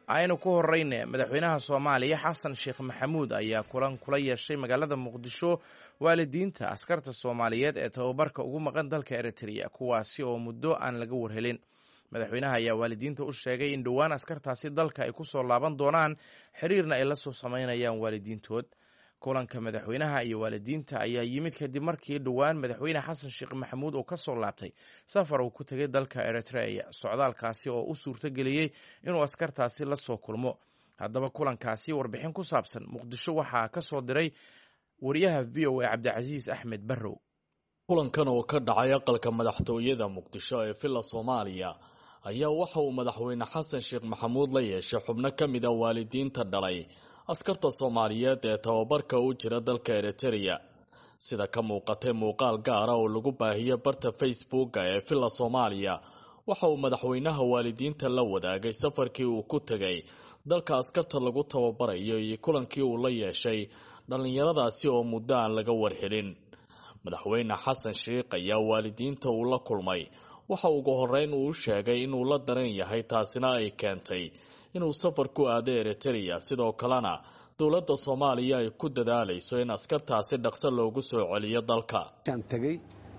aynu ku horeyne madaxweynaha soomaaliya xasan sheekh maxamuud ayaa kulan kula yeeshay magaalada muqdisho waalidiinta askarta soomaaliyeed ee tababarka ugu maqan dalka eritrea kuwaasi oo muddo aan laga warhelin madaxweynaha ayaa waalidiinta u sheegay in dhowaan askartaasi dalka ay kusoo laaban doonaan xiriirna ay la soo sameynayaan waalidiintood kulanka madaxweynaha iyo waalidiinta ayaa yimid kadib markii dhowaan madaxweyne xasan sheekh maxamuud uu kasoo laabtay safar uu ku tegay dalka eritrea socdaalkaasi oo u suurtageliyey inuu askartaasi la soo kulmo haddaba kulankaasi warbixin ku saabsan muqdisho waxaa ka soo diray wariyaha v o a cabdicasiis axmed barrow kulankan oo ka dhacay aqalka madaxtooyada muqdisho ee villa soomaaliya ayaa waxa uu madaxweyne xasan sheekh maxamuud la yeeshay xubno ka mid a waalidiinta dhalay askarta soomaaliyeed ee tababarka u jira dalka eritrea sida ka muuqatay muuqaal gaara oo lagu baahiyo barta facebooka ee villa soomaaliya waxa uu madaxweynaha waalidiinta la wadaagay safarkii uu ku tegay dalka askarta lagu tababarayo iyo kulankii uu la yeeshay dhallinyaradaasi oo muddo aan laga warhelin madaxweyne xasan sheekh ayaa waalidiinta uu la kulmay waxa ugu horeyn uu sheegay inuu la daran yahay taasina ay keentay inuu safar ku aado eritrea sidoo kalena dowladda soomaaliya ay ku dadaalayso in askartaasi dhaqso loogu soo celiyo dalka tegey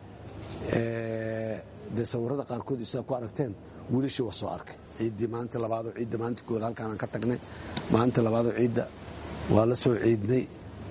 dee sawirada qaarkood sidaa ku aragteen wiilashii waa soo arkay ciiddii maalinta labaadoo ciidda maalinta kooda halkaanaan ka tagnay maalinta labaadoo ciidda waa la soo ciidnay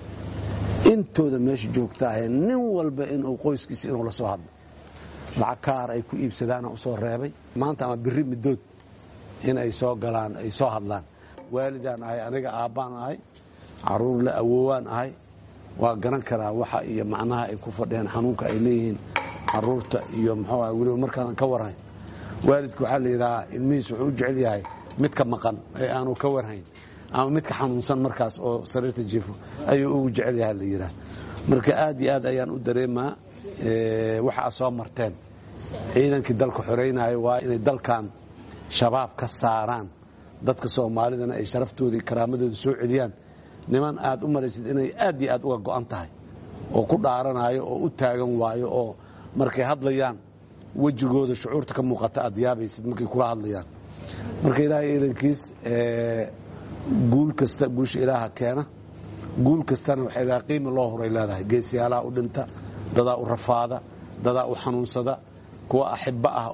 intooda meesha joogta ahee nin walba inuu qoyskiisa inuu la soo hadlo lacag kaar ay ku iibsadaana u soo reebay maanta ama biri middood in ay soo galaan ay soo hadlaan waalidaan ahay aniga aabbaan ahay caruur la awoowaan ahay waa garan karaa waxa iyo macnaha ay ku fadhiyaan xanuunka ay leeyihiin caruurta iyo muxuu ah weliba markaadan ka warhayn waalidka waxaa la yidhahaa ilmihiis wuxuu u jecel yahay midka maqan ee aanu ka warhayn ama midka xanuunsan markaas oo sariirta jiifo ayuu ugu jecel yaha la yidhaah marka aad iyo aad ayaan u dareemaa waxa a soo marteen ciidankii dalka xoraynayo waa inay dalkan shabaab ka saaraan dadka soomaalidana ay sharaftooda iyo karaamadooda soo celiyaan niman aad u maraysid inay aad iyo aad uga go'an tahay oo ku dhaaranayo oo u taagan waayo oo markay hadlayaan wejigooda shucuurta ka muuqata aad yaabaysid markay kula hadlayaan marka ilaahay ciidankiis guul kasta guusha ilaaha keena guul kastana waxay leedahay qiimi loo horay leedahay geesiyaalaha u dhinta dadaa u rafaada dadaa u xanuunsada kuwa axibbo ah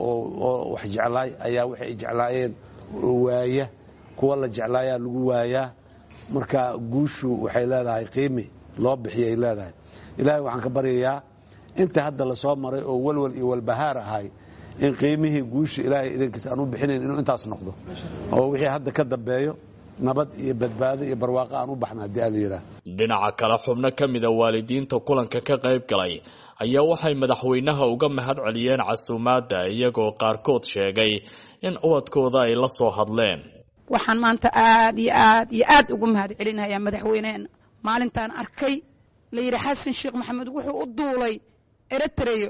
oo wax jeclaay ayaa waxay jeclaayeen waaya kuwa la jeclaayaa lagu waayaa marka guushu waxay leedahay qiimi loo bixiyay leedahay ilaahay waxaan ka baryayaa inta hadda la soo maray oo walwal iyo walbahaar ahay in qiimihii guusha ilaahay idankiisa aan u bixinayn inuu intaas noqdo oo wixii hadda ka dambeeyo nabad iyo badbaado iyo barwaaqo aan u baxna haddii ala yidhaah dhinaca kale xubno ka mida waalidiinta kulanka ka qayb galay ayaa waxay madaxweynaha uga mahad celiyeen casuumaadda iyagoo qaarkood sheegay in ubadkooda ay la soo hadleen waxaan maanta aad iyo aad iyo aad ugu mahad celinayaa madaxweyneena maalintaan arkay la yidhi xasan sheekh maxamed wuxuu u duulay eritreyo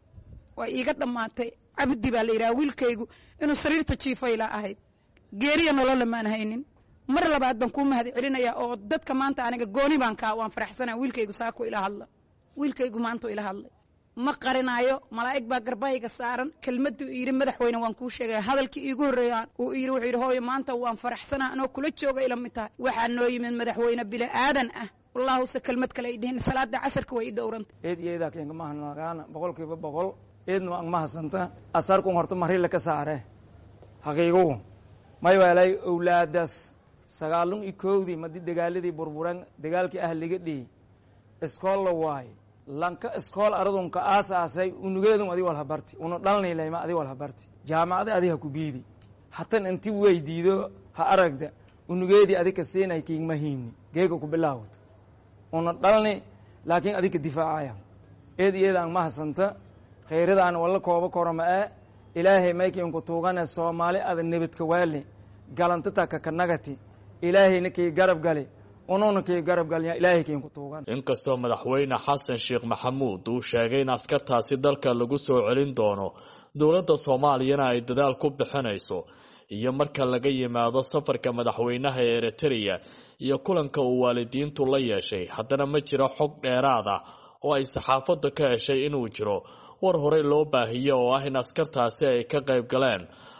waa iiga dhammaatay cabdi baa la yidhaha wiilkaygu inuu sariirta jiifayla ahayd geeriya nolola maan haynin mar labaad baan kuu mahad celinayaa oo dadka maanta aniga gooni baan kaa waan faraxsanaa wiilkaygu saako ila hadla wiilkaygu maanta ila hadlay ma qarinaayo malaa'ig baa garbahayga saaran kelmaddu yidhi madaxweyne waan kuu sheegaya hadalkii iigu horreeyaan uu yidhi wuxuu yidhi hooyo maanta waan faraxsanaa anoo kula jooga ila mid tahay waxaa noo yimid madaxweyne bili aadan ah wallaahuse kelmad kale ay dhihin salaada casarka way i dhowranta eed iyo eedaa keenka mahanagaana boqolkiiba boqol eedna ang mahasanta asarkun horta marila ka saare haqiigugu may weelay owlaadaas sagaalun iyo koowdii madi dagaaladii burburan dagaalkii ahliga dhii iskool la waayo lanka iskool aradunka aasaasay unugeedun adi walhabarti una dhalnilayma adi walhabarti jaamacada adi ha ku biidi hatan inti weydiido ha aragda unugeedii adika siinay kiigma hiimni geega ku bilaawata una dhalni laakiin adika difaacaya eed iyadaan mahasanta khayradaan walla kooba korama ee ilaahay maykiinku tuugane soomaali ada nebadka waali galantata kakanagati ilaahayna kii garab gali ununa kii garab galya ilaahay kiinku tuugan inkastoo madaxweyne xasan sheekh maxamuud uu sheegay in askartaasi dalka lagu soo celin doono dowladda soomaaliyana ay dadaal ku bixinayso iyo marka laga yimaado safarka madaxweynaha ee eritrea iyo kulanka uu waalidiintu la yeeshay haddana ma jiro xog dheeraad ah oo ay saxaafadda ka heshay inuu jiro war horey loo baahiyo oo ah in askartaasi ay ka qayb galeen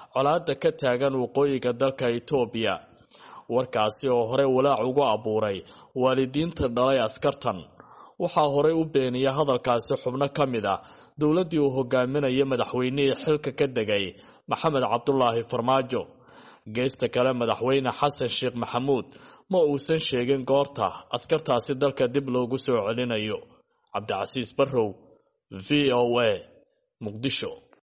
colaada ka taagan waqooyiga dalka itoobiya warkaasi oo horey walaac ugu abuuray waalidiinta dhalay askartan waxaa horey u beeniya hadalkaasi xubno ka mid ah dowladdii uu hogaaminayay madaxweynihii xilka ka degay maxamed cabdulaahi farmaajo geesta kale madaxweyne xasan sheekh maxamuud ma uusan sheegin goorta askartaasi dalka dib loogu soo celinayo cabdicasiis barrow v o a muqdisho